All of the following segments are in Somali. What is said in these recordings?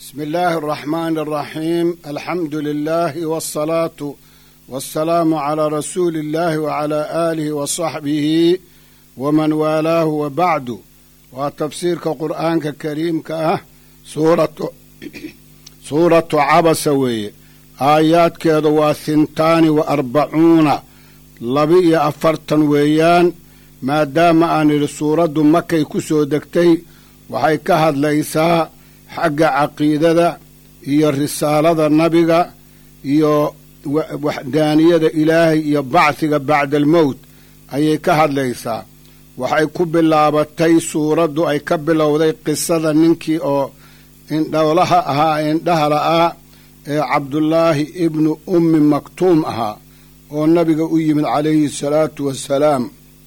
بسم الله الرحمن الرحيم الحمد لله والصلاة والسلام على رسول الله وعلى آله وصحبه ومن والاه وبعد وتفسيرك قرآنك كريم كأه سورة سورة عبس وي آيات كذا وثنتان وأربعون لبي أفرتن ويان ما دام أن سورة مكة كسو دكتي وحي كهد ليسا xagga caqiidada iyo risaalada nabiga iyo waxdaaniyada ilaahay iyo bacdiga bacda almowt ayay ka hadlaysaa waxay ku bilaabatay suuraddu ay ka bilowday qisada ninkii oo indhowlaha ahaa indhaha la'aa ee cabdullaahi ibnu ummi maktuum ahaa oo nabiga u yimid calayhi salaatu wassalaam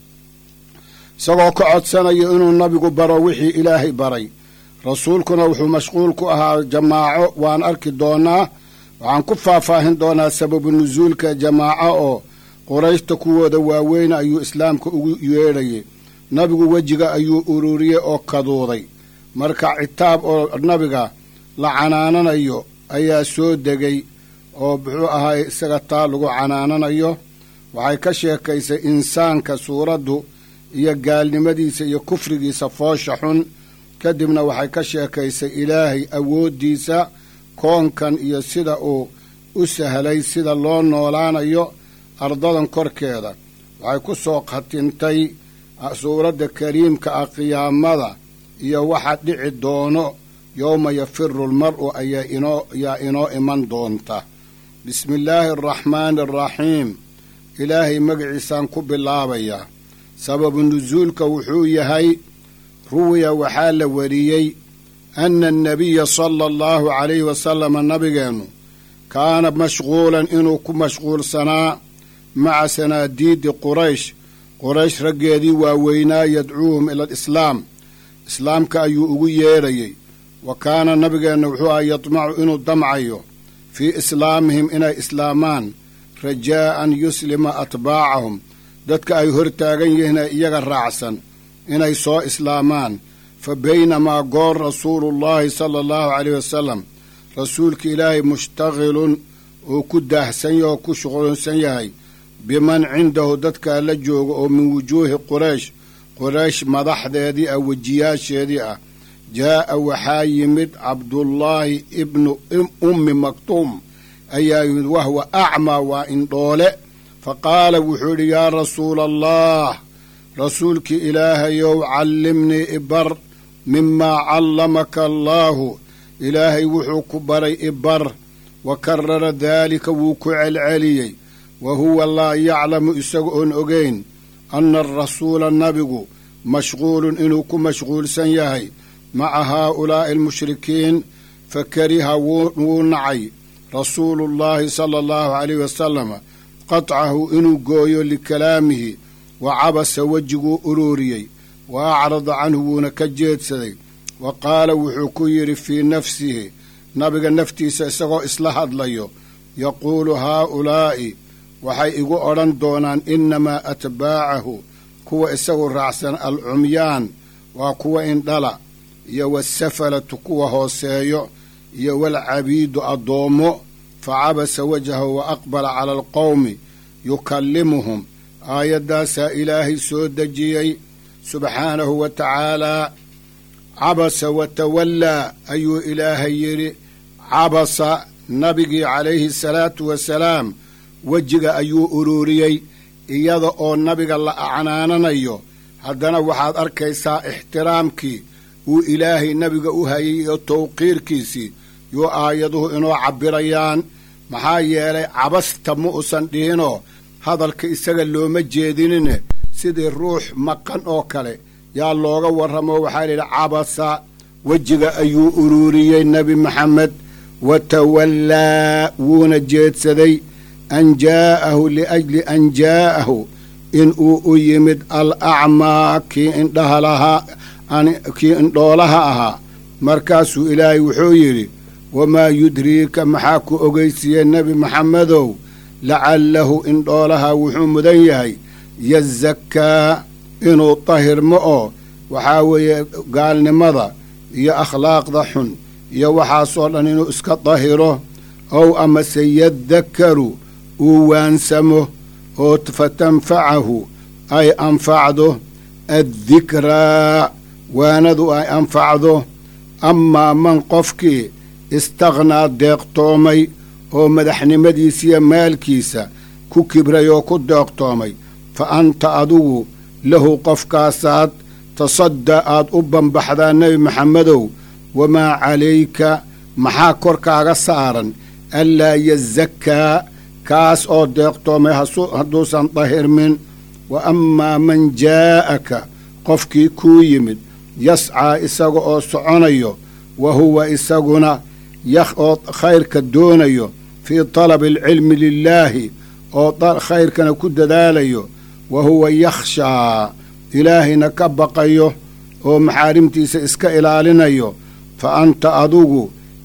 isagoo ka codsanayo inuu nabigu baro wixii ilaahay baray rasuulkuna wuxuu mashquul ku ahaa jamaaco waan arki doonaa waxaan ku faahfaahin doonaa sababu nusuulka jamaaco oo qurayshta kuwooda waaweyna ayuu islaamka ugu yeedhayay nabigu wejiga ayuu ururiyey oo kaduuday marka citaab oo nabiga la canaananayo ayaa soo degay oo muxuu ahaay isaga taa lagu canaananayo waxay ka sheekaysay insaanka suuraddu iyo gaalnimadiisa iyo kufrigiisa foosha xun kadibna waxay ka sheekaysay ilaahay awooddiisa koonkan iyo sida uu u sahlay sida loo noolaanayo ardadan korkeeda waxay ku soo khatintay suuradda kariimka ah qiyaamada iyo waxa dhici doono yowma yafiru almar'u ayaa inoo iman doonta bismi illaahi araxmaani araxiim ilaahay magaciisaan ku bilaabayaa sababu nusuulka wuxuu yahay ruwiya waxaa la wariyey ana annabiya sala allahu calayhi wasalama nabigeennu kaana mashquulan inuu ku mashquulsanaa maca sanaadiidi quraysh quraysh raggeedii waaweynaa yadcuuhum ila alislaam islaamka ayuu ugu yeedhayey wa kaana nabigeenna wuxuu aha yadmacu inuu damcayo fii islaamihim inay islaamaan rajaa'an yuslima atbaacahum dadka ay hortaagan yihiin ee iyaga raacsan inay soo islaamaan fa baynamaa goor rasuulullaahi sala allahu caleyh wasalam rasuulka ilaahay mushtaqilun uu ku daahsan yaho ku shuqulsan yahay biman cindahu dadkaa la jooga oo min wujuuhi quraysh quraysh madaxdeedii ah wejiyaasheedii ah jaa'a waxaa yimid cabdullaahi ibnu ummi maktuum ayaa yimid wahwa acmaa waa indhoole fa qaala wuxuu idhi yaa rasuula allah rasuulkii ilaahayow callimnii ibar mimaa callamaka allaahu ilaahay wuxuu ku baray ibar wa karara daalika wuu ku celceliyey wa huwa laa yaclamu isaga oon ogeyn anna arasuula nabigu mashquulun inuu ku mashquulsan yahay maca haaulaa'i almushrikiin fa kariha wuu nacay rasuulullaahi sala allahu calayh wasalama qatcahu inuu gooyo likalaamihi wa cabasa wejiguu uruuriyey wa acrada canhu wuuna ka jeedsaday wa qaala wuxuu ku yidhi fii nafsihi nabiga naftiisa isagoo isla hadlayo yaquulu haaulaa'i waxay igu odhan doonaan innamaa atbaacahu kuwa isagu raacsan alcumyaan waa kuwa indhala iyo wasafalatu kuwa hooseeyo iyo walcabiidu addoommo fa cabasa wajhahu wa aqbala cala alqowmi yukallimuhum aayaddaasaa ilaahay soo dejiyey subxaanahu wa tacaalaa cabasa wa tawallaa ayuu ilaahay yidhi cabasa nabigii calayhi salaatu wasalaam wejiga ayuu uruuriyey iyada oo nabiga la acnaananayo haddana waxaad arkaysaa ixtiraamkii uu ilaahay nabiga u hayay iyo tawqiirkiisii yuu aayaduhu inoo cabbirayaan maxaa yeelay cabasta ma usan dhihinoo hadalka isaga looma jeedinine sidii ruux maqan oo kale yaa looga warramo waxaa layidhi cabasa wejiga ayuu uruuriyey nebi maxamed wa tawallaa wuuna jeedsaday an jaa'ahu liajli an jaa'ahu in uu u yimid al acmaa kii indhaha lahaa kii indhoolaha ahaa markaasuu ilaahay wuxuu yidhi wamaa yudriika maxaa ku ogeysiiyey nebi maxamedow lacallahu indhoolaha wuxuu mudan yahay yazakkaa inuu tahirmo oo waxaa weeye gaalnimada iyo akhlaaqda xun iyo waxaasoo dhan inuu iska dahiro ow amase yadakaru uu waansamo oo fatanfacahu ay anfacdo addikraa waanadu ay anfacdo amaa man qofkii istakhnaa deeqtoomay oo madaxnimadiisiiyo maalkiisa ku kibray oo ku deeqtoomay fa anta adigu lahu qofkaasaad tasadda aad u bambaxdaa nebi maxamedow wamaa calayka maxaa korkaaga saaran anlaa yazakkaa kaas oo deeqtoomay hadduusan dahirmin wa ammaa man jaa'aka qofkii kuu yimid yascaa isaga oo soconayo wa huwa isaguna oo khayrka doonayo fii talabi alcilmi lilaahi oo khayrkana ku dadaalayo wa huwa yakhshaa ilaahayna ka baqayo oo maxaarimtiisa iska ilaalinayo fa anta adugu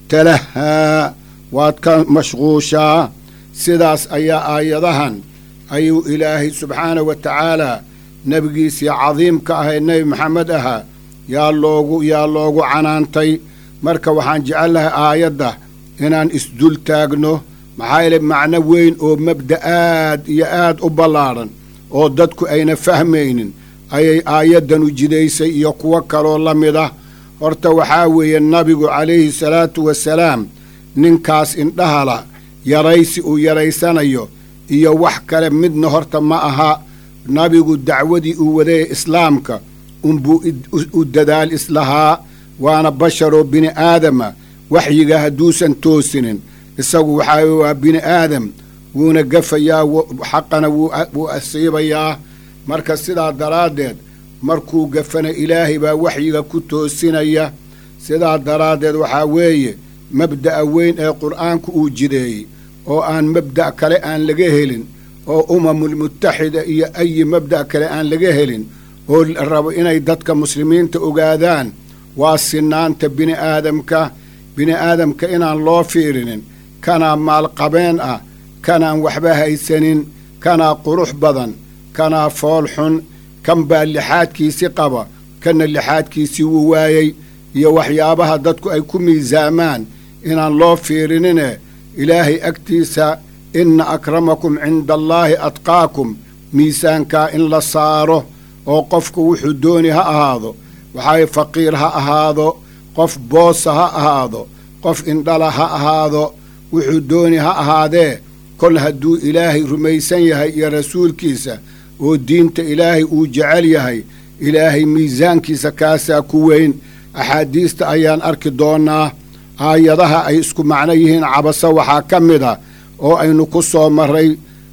talahaa waad ka mashquushaa sidaas ayaa aayadahan ayuu ilaahay subxaanahu wa tacaalaa nebigiisii cadiimka ahayd nebi maxamed ahaa yaa loogu yaa loogu canaantay marka waxaan jecelnahay aayadda inaan isdul taagno maxaa yeele macno weyn oo mabda aad iyo aad u ballaadhan oo dadku ayna fahmaynin ayay aayaddan u jidaysay iyo kuwo kaloo la mid ah horta waxaa weeye nabigu calayhi salaatu wasalaam ninkaas indhahala yaraysi uu yaraysanayo iyo wax kale midna horta ma aha nabigu dacwadii uu wadayay islaamka unbuu u dadaal islahaa waana basharoo bini aadama waxyiga hadduusan toosinin isagu waxaa waa bini aadam wuuna gafayaa xaqana wuu asiibayaa marka sidaa daraaddeed markuu gafana ilaahay baa waxyiga ku toosinaya sidaa daraaddeed waxaa weeye mabda'a weyn ee qur'aanku uu jideeyey oo aan mabda' kale aan laga helin oo umamulmutaxida iyo ayi mabda' kale aan laga helin oo rabo inay dadka muslimiinta ogaadaan waa sinaanta bini aadamka bini aadamka inaan loo fiirinin kanaa maalqabeen ah kanaan waxba haysanin kanaa qurux badan kanaa fool xun kan baa lixaadkiisi qaba kanna lixaadkiisii wuu waayey iyo waxyaabaha dadku ay ku miisaamaan inaan loo fiirinine ilaahay agtiisa inna akramakum cinda allaahi adqaakum miisaankaa in la saaro oo qofku wuxuu dooni ha ahaado waxaay faqiir ha ahaado qof boosa ha ahaado qof indhala ha ahaado wuxuu dooni ha ahaadee kol hadduu ilaahay rumaysan yahay iyo rasuulkiisa oo diinta ilaahay uu jecel yahay ilaahay miisaankiisa kaasaa ku weyn axaadiista ayaan arki doonnaa aayadaha ay isku macno yihiin cabase waxaa ka mid a oo aynu ku soo marray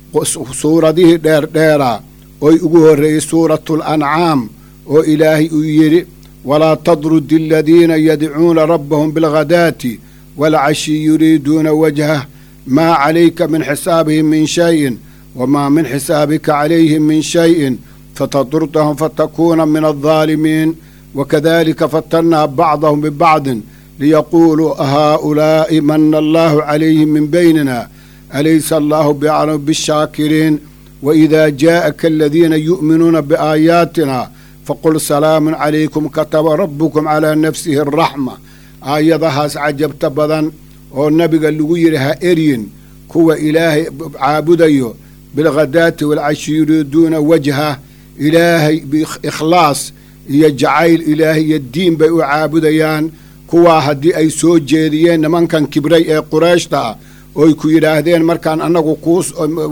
suuradihii dheerdheeraa oy ugu horreeyey suuratul ancaam oo ilaahay uu yidhi walaa tadrudi aladiina yadcuuna rabbahum bilghadaati waalcashi yuriiduuna wajhah maa calayka min xisaabihim min shayin wamaa min xisaabika calayhim min shayin fatadurdahum fatakuuna min aldaalimiin wakadalika fatannaa bacdahum bibacdin liyaquuluu haa'ulaa'i mana allaahu calayhim min baynina alaysa allaahu biaclamu bishaakiriin waidaa jaa'aka aladiina yu'minuuna biaayaatina faqul salaamun calaykum kataba rabbukum calaa nafsihi araxma aayadahaas cajabta badan oo nabiga lagu yidhi ha eryin kuwa ilaahay caabudayo bilghadaati waalcashi yuriiduuna wajha ilaahay biikhlaas iyo jacayl ilaahay iyo diin bay u caabudayaan kuwaa haddii ay soo jeediyeen nimankan kibray ee qurayshta ah ooy ku yidhaahdeen markaan annagu kuus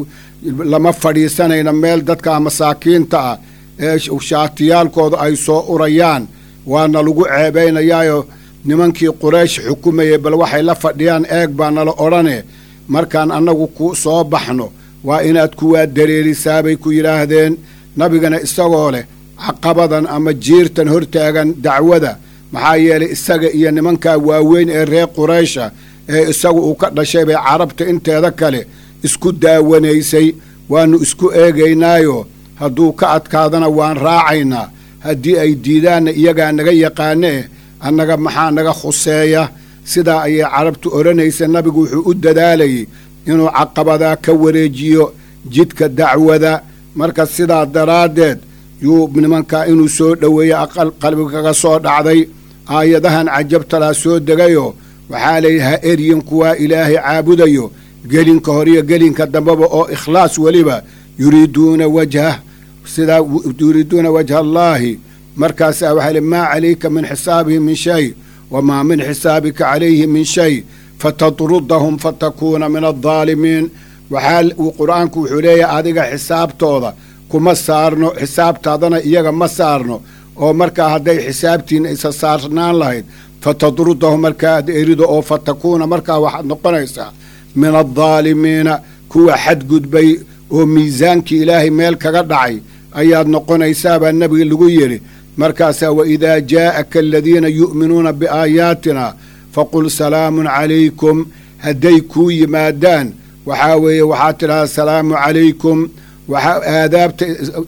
lama fadhiisanayno meel dadka masaakiinta ah ee shaatiyaalkooda ay soo urayaan waana lagu ceebaynayaayo nimankii quraysh xukumayay bal waxay la fadhiyaan eeg baa nala odhane markaan annagu ku soo baxno waa inaad kuwaa dareerisaa bay ku yidhaahdeen nabigana isagoo leh caqabadan ama jiirtan hortaagan dacwada maxaa yeelay isaga iyo nimankaa waaweyn ee reer quraysha ee isagu uu ka dhashay bay carabta inteeda kale isku daawanaysay waannu isku eegaynaayo hadduu ka adkaadana waan raacaynaa haddii ay diidaanna iyagaa naga yaqaanee annaga maxaa naga khuseeya sidaa ayay carabtu odhanaysa nabigu wuxuu u dadaalayay inuu caqabadaa ka wareejiyo jidka dacwada marka sidaa daraaddeed yuu nimankaa inuu soo dhoweeya aqal qalbiga kaga soo dhacday aayadahan cajabtalaa soo degayoo waxaa layidhi ha eryin kuwaa ilaahay caabudayo gelinka horiyo gelinka dambeba oo ikhlaas weliba yuriiduuna wajhah sidaa yuriiduuna wajha allaahi markaasaa waxaa li maa calayka min xisaabihim min shay wamaa min xisaabika calayhi min shay fatadrudahum fatakuuna min addaalimiin waxaa qur-aanku wuxuu leeyahay adiga xisaabtooda kuma saarno xisaabtaadana iyaga ma saarno oo markaa hadday xisaabtiina isa saarnaan lahayd fatadrudahum markaa ad erido oo fatakuuna markaa waxaad noqonaysaa min addaalimiina kuwa xadgudbay oo miisaankii ilaahay meel kaga dhacay ayaad noqonaysaabaa nebiga lagu yidhi markaasaa waidaa jaa'aka aladiina yu'minuuna biaayaatina faqul salaamun calaykum hadday kuu yimaadaan waxaa weeye waxaad tidhahdaa salaamu calaykum waxaa aadaabta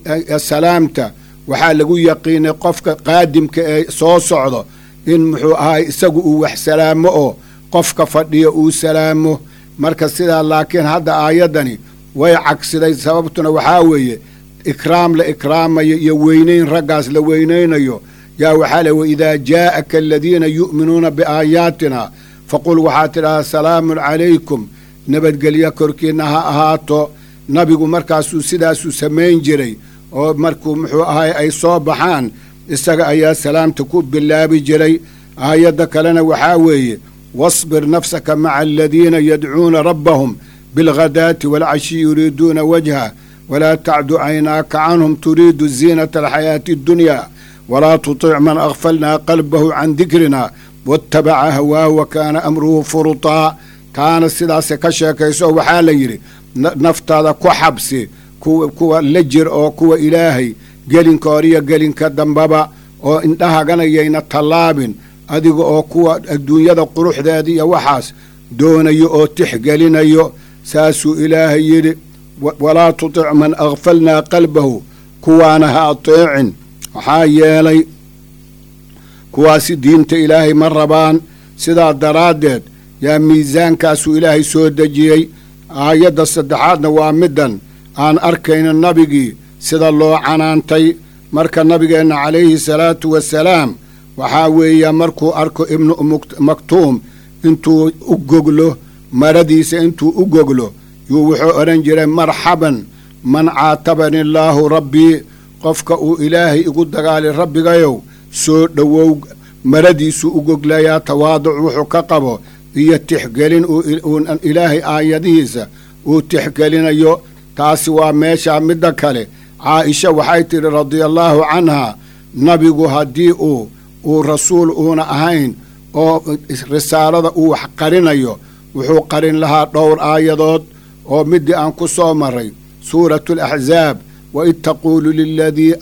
salaamta waxaa lagu yaqiinay qofka qaadimka ee soo socdo in muxuu ahaay isagu uu wax salaamo oo qofka fadhiyo uu salaamo marka sidaa laakiin hadda aayaddani way cagsiday sababtuna waxaa weeye ikraam la ikraamayo iyo weynayn raggaas la weynaynayo yaa waxaa le waidaa jaa'aka aladiina yu'minuuna biaayaatina faqul waxaad tidhahdaa salaamun calaykum nabadgelyo korkiinna ha ahaato nabigu markaasuu sidaasuu samayn jiray oo markuu muxuu ahay ay soo baxaan isaga ayaa salaamta ku bilaabi jiray aayadda kalena waxaa weeye wasbir nafsaka maca aladiina yadcuuna rabbahum bilghadaati waalcashi yuriiduuna wajha walaa tacdu caynaaka canhum turiidu ziinata alxayaati addunya walaa tutic man akfalnaa qalbahu can dikrina waatabaca hawaahu wa kaana amruhu furutaa taana sidaase ka sheekayso waxaa la yidhi naftaada ku xabsi kuwa la jir oo kuwa ilaahay gelinka horiyo gelinka dambaba oo indhahaganayayna tallaabin adiga oo kuwa adduunyada quruxdeeda iyo waxaas doonayo oo tixgelinayo saasuu ilaahay yidhi walaa tutic man akfalnaa qalbahu kuwaana ha ateecin maxaa yeelay kuwaasi diinta ilaahay ma rabaan sidaa daraaddeed yaa miisaankaasuu ilaahay soo dejiyey aayadda saddexaadna waa middan aan arkayno nabigii sida loo canaantay marka nabigeenna calayhi salaatu wasalaam waxaa weeya markuu arko ibnu maktuum intuu u goglo maradiisa intuu u goglo yuu wuxuu odhan jiray marxaban man caatabani allaahu rabbii qofka uu ilaahay igu dagaali rabbigayow soo dhowow maradiisuu u goglayaa tawaaduc wuxuu ka qabo iyo tixgelin uuuun ilaahay aayadihiisa uu tixgelinayo taasi waa meeshaa midda kale caaisha waxay tidhi radiallaahu canhaa nabigu haddii uu uu rasuul uuna ahayn oo risaalada uu wax qarinayo wuxuu qarin lahaa dhowr aayadood oo middii aan ku soo maray suuratu alaxzaab waid taquulu liladii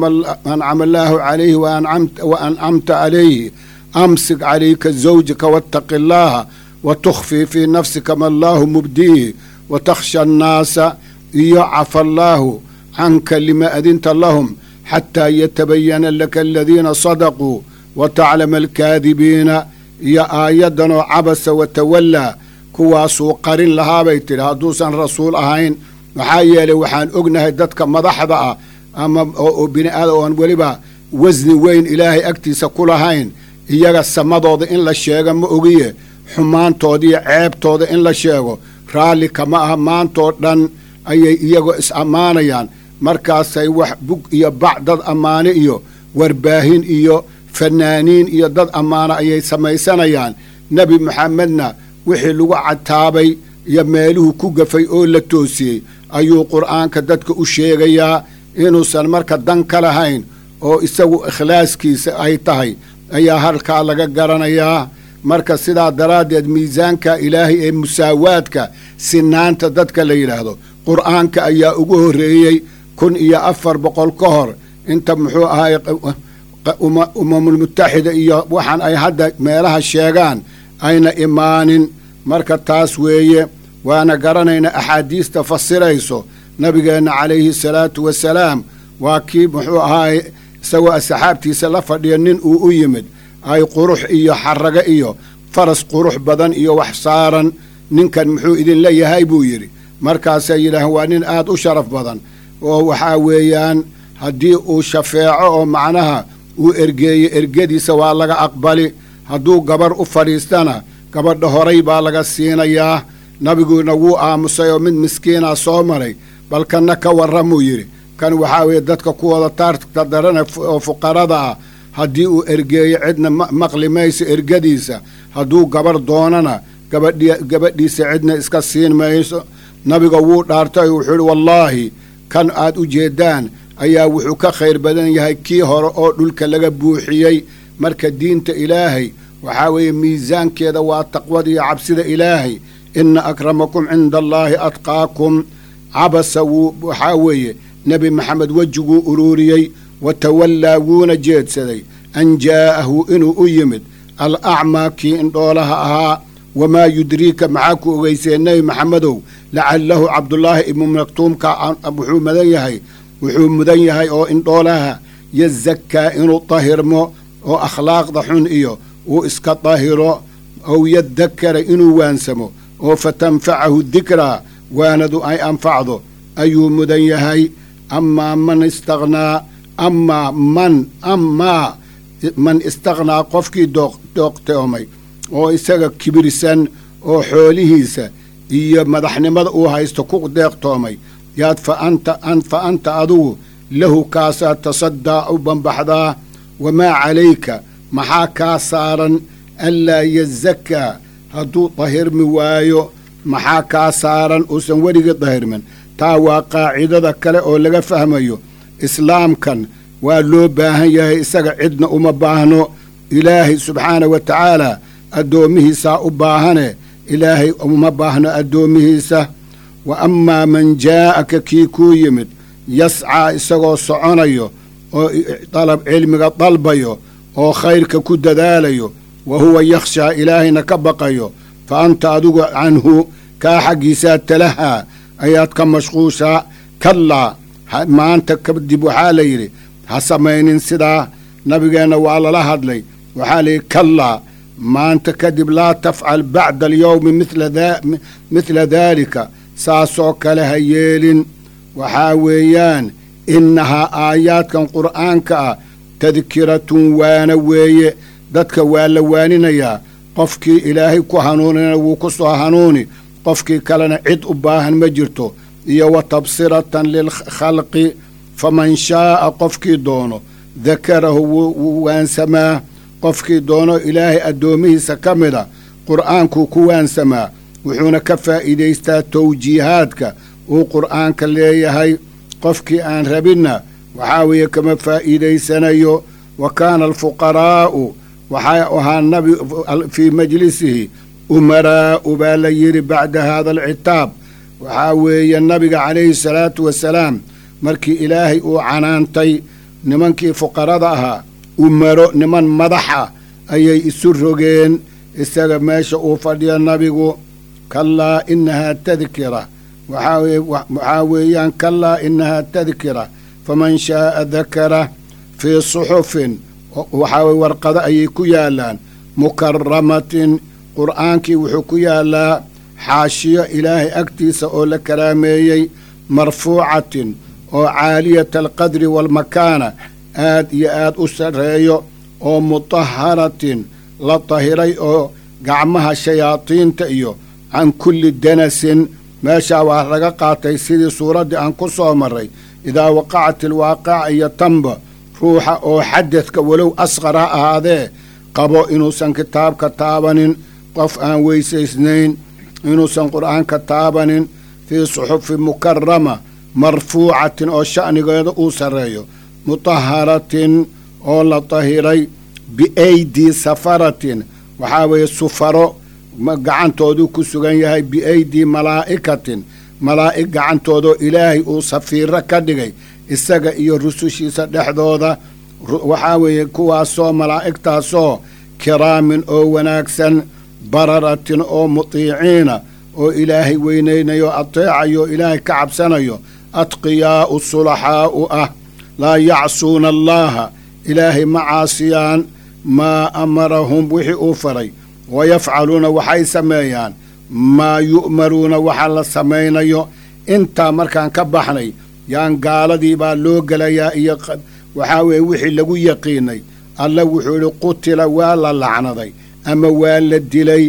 ancama allaahu calayhi wa ancamta calayhi amsik calayka zawjaka waataqi allaaha wa tukhfii fii nafsika ma allaahu mubdiihi wa takhsha annaasa iyo cafa allaahu canka lima adinta lahum xataa yatabayana laka aladiina sadaquu wa taclama alkaadibiina iyo aayaddanoo cabasa wa tawallaa kuwaasuu qarin lahaabay tidhi hadduusan rasuul ahayn maxaa yeelay waxaan ognahay dadka madaxda ah ama oo bini aadam oon weliba wasni weyn ilaahay agtiisa ku lahayn iyaga samadooda in la sheega ma ogiye xumaantooda iyo ceebtooda in la sheego raalli kama aha maantoo dhan ayay iyagoo is ammaanayaan markaasay wax bug iyo bac dad ammaane iyo warbaahin iyo fanaaniin iyo dad ammaana ayay samaysanayaan nebi maxamedna wixii lagu cataabay iyo meeluhu ku gafay oo la toosiyey ayuu qur'aanka dadka u sheegayaa inuusan marka dan ka lahayn oo isagu ikhlaaskiisa ay tahay ayaa halkaa laga garanayaa marka sidaa daraaddeed miisaanka ilaahay ee musaawaadka sinaanta dadka la yidhaahdo qur'aanka ayaa ugu horreeyey kun iyo afar boqol ka hor inta muxuu ahay umamulmutaxida iyo waxaan ay hadda meelaha sheegaan ayna imaanin marka taas weeye waana garanayna axaadiista fasirayso nabigeenna calayhi salaatu wasalaam waa kii muxuu ahaay isagoo asxaabtiisa la fadhiya nin uu u yimid ay qurux iyo xarago iyo faras qurux badan iyo wax saaran ninkan muxuu idinla yahay buu yidhi markaasay yidhaahaan waa nin aad u sharaf badan oo waxaa weeyaan haddii uu shafeeco oo macnaha uu ergeeyo ergadiisa waa laga aqbali hadduu gabar u fadhiistana gabadha horay baa laga siinayaa nabiguuna wuu aamusay oo mid miskiinaa soo maray bal kanna ka warramuu yidhi kan waxaa weeye dadka kuwooda taarta darana oo fuqarada ah haddii uu ergeeyo cidna maqli mayso ergadiisa hadduu gabarh doonana gabadhiisa cidna iska siin mayso nabiga wuu dhaartay wuxuu yidhi wallaahi kan aad u jeeddaan ayaa wuxuu ka khayr badan yahay kii hore oo dhulka laga buuxiyey marka diinta ilaahay waxaa weeye miisaankeeda waa taqwada iyo cabsida ilaahay inna akramakum cinda allaahi atqaakum cabasa wuu waxaa weeye nebi maxamed wejiguu uruuriyey wa tawallaa wuuna jeedsaday an jaa'ahu inuu u yimid al acmaa kii indhoolaha ahaa wamaa yudriika maxaa ku ogeysee nebi maxamedow lacallahu cabdulaahi ibnu maktuumka wuxuu mudan yahay wuxuu mudan yahay oo indhoolaha yazakkaa inuu dahirmo oo akhlaaqda xun iyo uu iska dahiro ow yadakara inuu waansamo oo fatanfacahu dikraa waanadu ay anfacdo ayuu mudan yahay amaa man istakhnaa amaa man amaa man istakhnaa qofkii dooqtoomay oo isaga kibirsan oo xoolihiisa iyo madaxnimada uu haysto ku deeqtoomay yaad fa anta an fa anta adugu lahu kaasaa tasaddaa u bambaxdaa wamaa calayka maxaa kaa saaran anlaa yazakkaa hadduu dahirmi waayo maxaa kaa saaran uusan weligii dahirmin taa waa qaacidada kale oo laga fahmayo islaamkan waa loo baahan yahay isaga cidna uma baahno ilaahay subxaana wa tacaala addoommihiisaa u baahane ilaahay uma baahno addoommihiisa wa amaa man jaa'aka kii kuu yimid yascaa isagoo soconayo oo dalab cilmiga dalbayo oo khayrka ku dadaalayo wa huwa yakhshaa ilaahayna ka baqayo fa anta adigu canhu kaa xaggiisaa talahaa ayaad ka mashquushaa kallaa maanta kadib waxaa la yidhi ha samaynin sidaa nabigeenna waa lala hadlay waxaa la yidhi kallaa maanta kadib laa tafcal bacda alyowmi midla daalika saasoo kale ha yeelin waxaa weeyaan innahaa aayaadkan qur'aanka ah tadkiratun waana weeye dadka waa la waaninayaa qofkii ilaahay ku hanuunina wuu ku soo hanuuni qofkii kalena cid u baahan ma jirto iyo wa tabsiratan lilkhalqi faman shaa'a qofkii doono dakarahu wuu waansamaa qofkii doono ilaahay addoomihiisa ka mida qur'aankuu ku waansamaa wuxuuna ka faa'iidaystaa tawjiihaadka uu qur'aanka leeyahay qofkii aan rabinna waxaa weeye kama faa'iidaysanayo wa kaana alfuqaraa'u waxay ahaa nabi fii majlisihi umaraa'u baa la yidhi bacda haada alcitaab waxaa weeye nabiga calayhi salaatu wasalaam markii ilaahay uu canaantay nimankii fuqarada ahaa umaro niman madaxa ayay isu rogeen isaga meesha uu fadhiyo nabigu kallaa inahaa tadkira waxaa weeyaan kallaa inahaa tadkira faman shaa'a dakara fii suxufin waxaa weye warqado ayay ku yaalaan mukaramatin qur'aankii wuxuu ku yaalaa xaashiyo ilaahay agtiisa oo la karaameeyey marfuucatin oo caaliyata alqadri waalmakaana aad iyo aad u sarreeyo oo mutaharatin la tahiray oo gacmaha shayaadiinta iyo can kulli danasin meeshaa waa laga qaatay sidii suuraddii aan ku soo marray idaa waqacat ilwaaqica iyo tamba ruuxa oo xadadka walow asqar ha ahaadee qabo inuusan kitaabka taabanin qof aan weysaysnayn inuusan qur'aanka taabanin fii suxufin mukarama marfuucatin oo sha'nigeeda uu sarreeyo mutaharatin oo la tahiray biaydii safaratin waxaa weeye sufaro gacantooduu ku sugan yahay biaydii malaa'ikatin malaa'ig gacantoodoo ilaahay uu safiiro ka dhigay isaga iyo rusushiisa dhexdooda waxaa weeye kuwaasoo malaa'igtaasoo kiraamin oo wanaagsan bararatin oo mutiiciina oo ilaahay weynaynayo ateecayo ilaahay ka cabsanayo adqiyaa'u sulaxaa'u ah laa yacsuuna allaaha ilaahay ma caasiyaan maa amarahum wixii uu faray wayafcaluuna waxay sameeyaan maa yu'maruuna waxa la samaynayo intaa markaan ka baxnay yaan gaaladii baa loo gelayaa iyo waxaa weeye wixii lagu yaqiinay alla wuxuu idhi qutila waa la lacnaday ama waa la dilay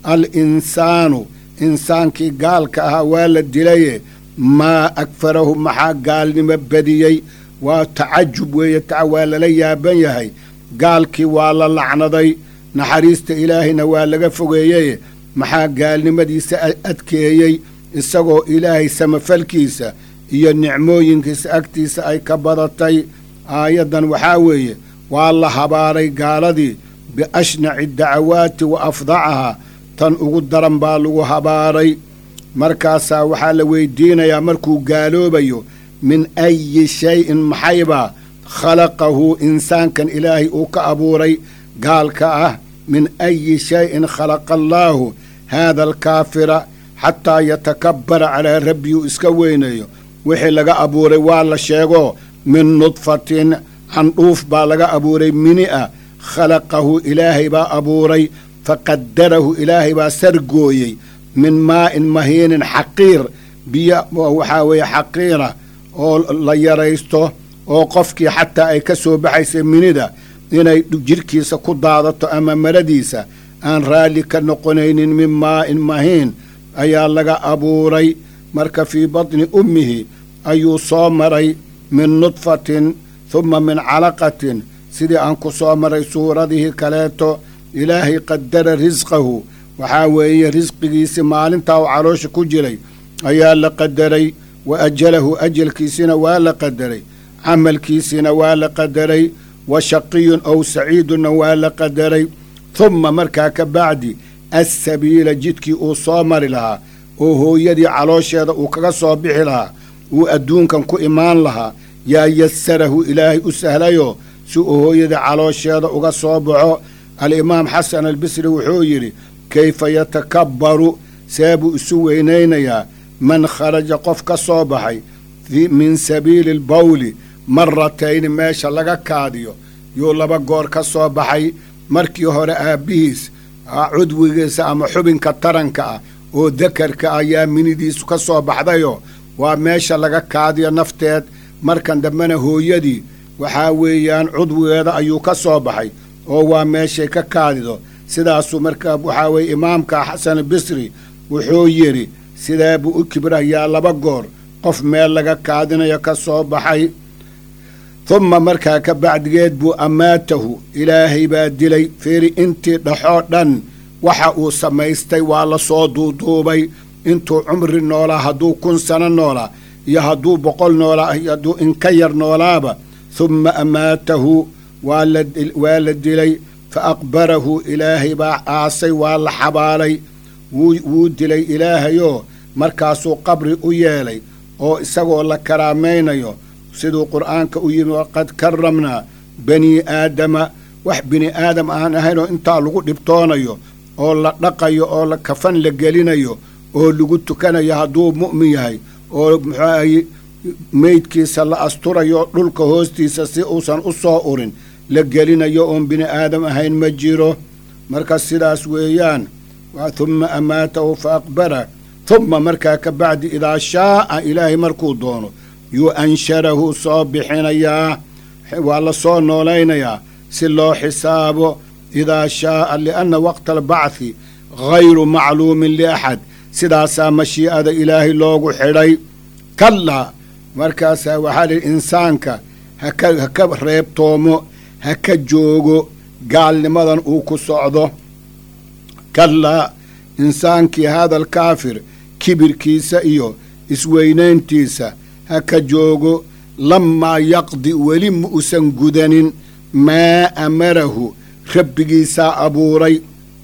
al insaanu insaankii gaalka ahaa waa la dilaye maa akfarahu maxaa gaalnimo badiyey waa tacajub weeye taca waa lala yaaban yahay gaalkii waa la lacnaday naxariista ilaahayna waa laga fogeeyey maxaa gaalnimadiisa adkeeyey isagoo ilaahay samafalkiisa iyo nicmooyinkiisa agtiisa ay ka badatay aayaddan waxaa weeye waa la habaaray gaaladii biashnaci dacawaati wa afdacahaa tan ugu daran baa lagu habaaray markaasaa waxaa la weydiinayaa markuu gaaloobayo min ayi shayin maxaybaa khalaqahu insaankan ilaahay uu ka abuuray gaalka ah min ayi shayin khalaqa allaahu haada alkaafira xataa yatakabbara calaa rabbihi iska weynayo wixii laga abuuray waa la sheego min nudfatin candhuuf baa laga abuuray mini ah khalaqahu ilaahay baa abuuray faqadarahu ilaahay baa sargooyey min maa'in mahiinin xaqiir biyo waxaa weeye xaqiira oo la yaraysto oo qofkii xataa ay ka soo baxaysa minida inay jidhkiisa ku daadato ama maradiisa aan raalli ka noqonaynin min maa'in mahiin ayaa laga abuuray marka fii batni ummihi ayuu soo maray min nudfatin humma min calaqatin sidii aan ku soo maray suuradihii kaleeto ilaahay qadara risqahu waxaa weeye risqigiisii maalintaa uu caloosha ku jiray ayaa la qadaray wa ajalahu ajalkiisina waa la qadaray camalkiisina waa la qadaray wa shaqiyun ow saciidunna waa la qadaray humma markaa ka bacdi assabiila jidkii uu soo mari lahaa oo hooyadii caloosheeda uu kaga soo bixi lahaa uu adduunkan ku imaan lahaa yaa yasarahu ilaahay u sahlayoo si uu hooyadii caloosheeda uga soo baxo alimaam xasan albisri wuxuu yidhi kayfa yatakabbaru see buu isu weynaynayaa man kharaja qof ka soo baxay min sabiili albawli maratayni meesha laga kaadiyo yuu laba goor ka soo baxay markii hore aabbihiis cudwigiisa ama xubinka taranka ah oo dakarka ayaa minidiisu ka soo baxdayoo waa meesha laga kaadiyo nafteed markan dambena hooyadii waxaa weeyaan cudwigeeda ayuu ka soo baxay oo waa meeshay ka kaadido sidaasuu markaa waxaa weeye imaamka xasan bisri wuxuu yidhi sidee buu u kibrayaa laba goor qof meel laga kaadinayo ka soo baxay humma markaa ka bacdigeed buu ammaatahu ilaahay baa dilay fiiri intii dhaxoo dhan waxa uu samaystay waa la soo duuduubay intuu cumri noolaa hadduu kun sano noolaa iyo hadduu boqol noolaa iyo hadduu inka yar noolaaba humma ammaatahu waa la dilay fa aqbarahu ilaahay baa aasay waa la xabaalay wuu dilay ilaahayoo markaasuu qabri u yeelay oo isagoo la karaamaynayo siduu qur'aanka u yimi waqad karamnaa banii aadama wax bini aadam aan ahaynoo intaa lagu dhibtoonayo oo la dhaqayo oo la kafan la gelinayo oo lagu tukanayo hadduu mu'min yahay oo muxuu ahay meydkiisa la asturayo dhulka hoostiisa si uusan u soo urin la gelinayo oon bini aadam ahayn ma jiro marka sidaas weeyaan humma amaatahu fa aqbara humma markaa ka bacdi idaa shaa'a ilaahay markuu doono yuu ansharahu soo bixinayaa waa la soo noolaynayaa si loo xisaabo idaa shaa'a lianna waqta albacthi hayru macluumin liaxad sidaasaa mashii'ada ilaahay loogu xidhay kallaa markaasaa waxaa lihi insaanka haka ha ka reebtoomo ha ka joogo gaalnimadan uu ku socdo kallaa insaankii haadal kaafir kibirkiisa iyo isweynayntiisa ha ka joogo lammaa yaqdi weli ma usan gudanin maa amarahu rabbigiisaa abuuray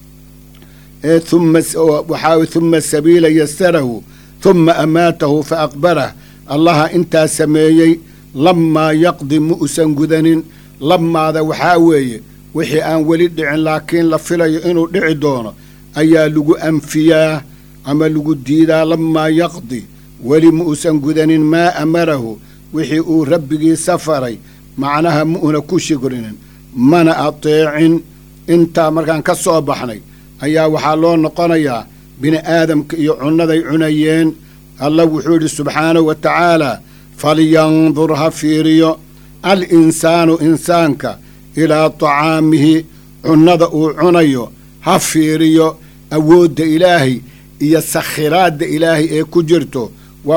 ee uma waxaa humma sabiila yasarahu humma amaatahu fa aqbarah allaha intaa sameeyey lammaa yaqdi ma usan gudanin lammaada waxaa weeye wixii aan weli dhicin laakiin la filayo inuu dhici doono ayaa lagu anfiyaa ama lagu diidaa lammaa yaqdi weli ma uusan gudanin maa amarahu wixii uu rabbigiisa faray macnaha ma una ku shigrinin mana ateecin intaa markaan ka soo baxnay ayaa waxaa loo noqonayaa bini aadamka iyo cunnaday cunayeen allah wuxuu yidhi subxaanahu wa tacaalaa falyandur ha fiiriyo al insaanu insaanka ilaa tacaamihi cunnada uu cunayo ha fiiriyo awoodda ilaahay iyo sakhiraadda ilaahay ee ku jirto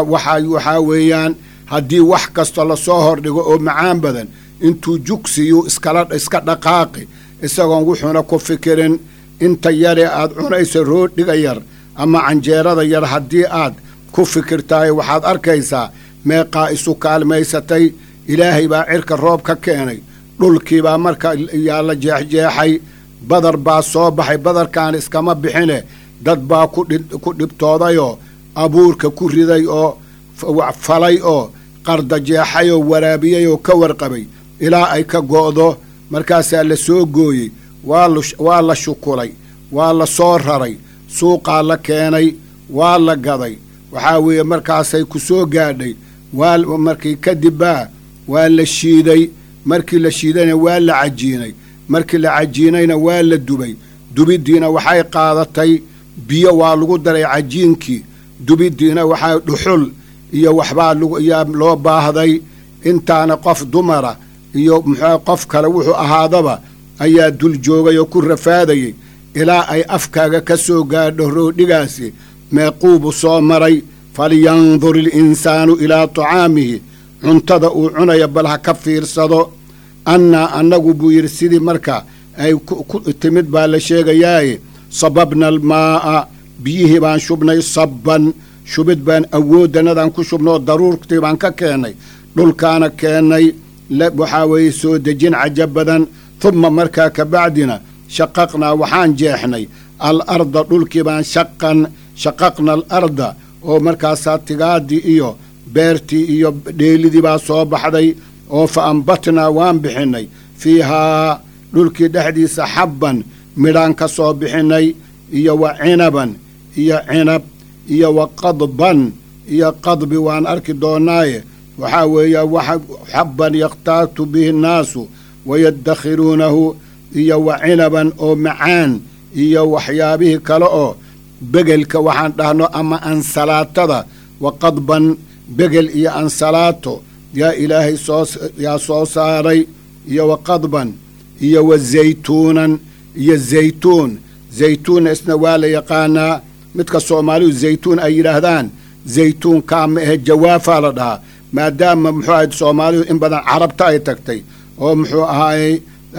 waxaa weeyaan haddii wax kastoo lasoo hordhigo oo macaan badan intuu jugsiyuu iska dhaqaaqi isagoon wuxuuna ku fikirin inta yare aad cunayso roodhiga yar ama canjeerada yar haddii aad ku fikirtahay waxaad arkaysaa meeqaa isu kaalmaysatay ilaahay baa cirka roob ka keenay dhulkiibaa marka yaa la jeexjeexay badar baa soo baxay badarkaan iskama bixine dad baa ku dhibtoodayoo abuurka ku riday oo falay oo qarda jeexay oo waraabiyey oo ka warqabay ilaa ay ka go'do markaasaa la soo gooyey waa la shukulay waa la soo raray suuqaa la keenay waa la gaday waxaa weeye markaasay ku soo gaadhay waa markii kadibbaa waa la shiiday markii la shiidayna waa la cajiinay markii la cajiinayna waa la dubay dubiddiina waxay qaadatay biyo waa lagu daray cajiinkii dubiddiina waxaa dhuxul iyo waxbaa yaa loo baahday intaana qof dumara iyo muxuu qof kale wuxuu ahaadaba ayaa dul joogay oo ku rafaadayay ilaa ay afkaaga ka soo gaadho roodhigaasi meequubu soo maray falyandur ilinsaanu ilaa tacaamihi cuntada uu cunaya bal ha ka fiirsado annaa annagu buu yidhi sidii marka ay ku timid baa la sheegayaaye sababna almaa'a biyihii baan shubnay sabban shubid baan awooddanadaan ku shubnoo daruurtii baan ka keennay dhulkaana keennay waxaa weeye soo dejin cajab badan humma markaa ka bacdina shaqaqnaa waxaan jeexnay al arda dhulkii baan shaqan shaqaqna al arda oo markaasaa tigaadii iyo beertii iyo dheelidii baa soo baxday oo fa ambatnaa waan bixinnay fiihaa dhulkii dhexdiisa xabban midhaan ka soo bixinnay iyo wa cinaban iyo cinab iyo wa qadban iyo qadbi waan arki doonnaaye waxaa weeya waxa xabban yakhtaatu bihi nnaasu wayadakhiruunahu iyo wa cinaban oo macaan iyo waxyaabihii kale oo begelka waxaan dhahno ama ansalaatada wa qadban begel iyo ansalaato yaa ilaahay sooyaa soo saaray iyo wa qadban iyo wa zaytuunan iyo zaytuun zaytuunna isna waa la yaqaanaa midka soomaalidu zaytuun ay yidhaahdaan zaytuun kaa ma ahe jawaafaa la dhahaa maadaama muxuu ahay soomaalidu in badan carabta ay tagtay oo muxuu ahaayey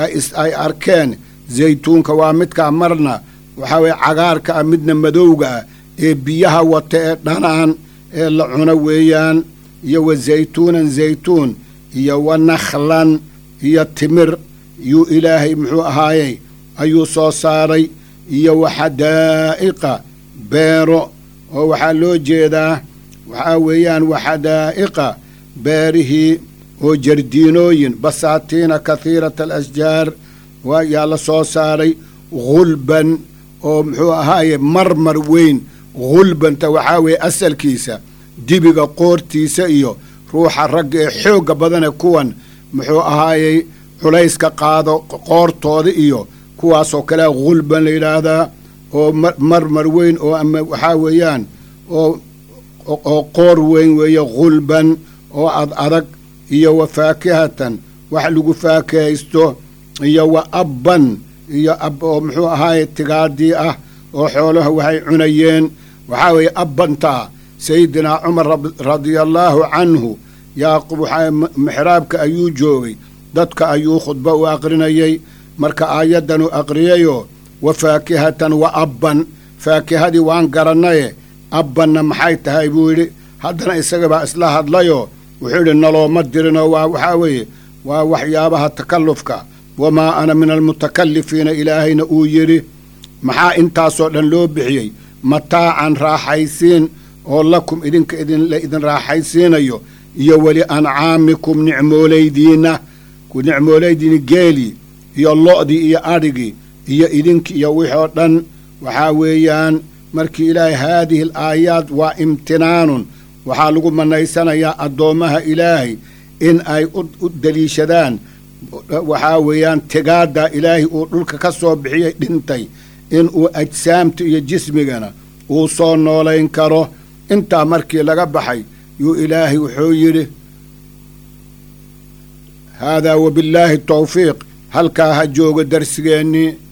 ay arkeen zaytuunka waa midkaa marna waxaa weye cagaarka ah midna madowga ah ee biyaha wata ee dhanaan ee la cuno weeyaan iyo wa zaytuunan zaytuun iyo wa nakhlan iyo timir yuu ilaahay muxuu ahaayey ayuu soo saaray iyo wa xadaa'iqa beero oo waxaa loo jeedaa waxaa weeyaan wa xadaa'iqa beerihii oo jardiinooyin basaatiina kahiirata alasjaar yaa la soo saaray hulban oo muxuu ahaaye marmar weyn hulbanta waxaa weeye asalkiisa dibiga qoortiisa iyo ruuxa ragga ee xoogga badane kuwan muxuu ahaayey culayska qaado qoortooda iyo kuwaasoo kalea hulban la yidhaahdaa oo marmar weyn oo ama waxaa weeyaan oo oo qoor weyn weeye hulban oo ad adag iyo wa faakihatan wax lagu faakihaysto iyo wa abban iyo ab oo muxuu ahaaye tigaadii ah oo xoolaha waxay cunayeen waxaa weeye abbantaa sayidinaa cumar radiallaahu canhu yaaqub waxaa mixraabka ayuu joogay dadka ayuu khudbo u aqrinayay marka aayaddan u aqriyayoo wa faakihatan wa abban faakihadii waan garannaye abbanna maxay tahay buu yidhi haddana isagabaa isla hadlayoo wuxuu yidhi nalooma dirinoo waa waxaa weeye waa waxyaabaha takallufka wamaa ana min almutakallifiina ilaahayna uu yidhi maxaa intaasoo dhan loo bixiyey mataacan raaxaysiin oo lakum idinka idinla idin raaxaysiinayo iyo weli ancaamikum nicmoolaydiinna nicmoolaydiini geelii iyo lo'dii iyo adhigii iyo idinkii iyo wixoo dhan waxaa weeyaan markii ilaahay haadihi al aayaad waa imtinaanun waxaa lagu manaysanayaa addoommaha ilaahay in ay u deliishadaan waxaa weeyaan tigaadda ilaahay uu dhulka ka soo bixiyey dhintay in uu ajsaamta iyo jismigana uu soo noolayn karo intaa markii laga baxay yuu ilaahay wuxuu yidhi haadaa wabillaahi tawfiiq halkaa ha joogo darsigeennii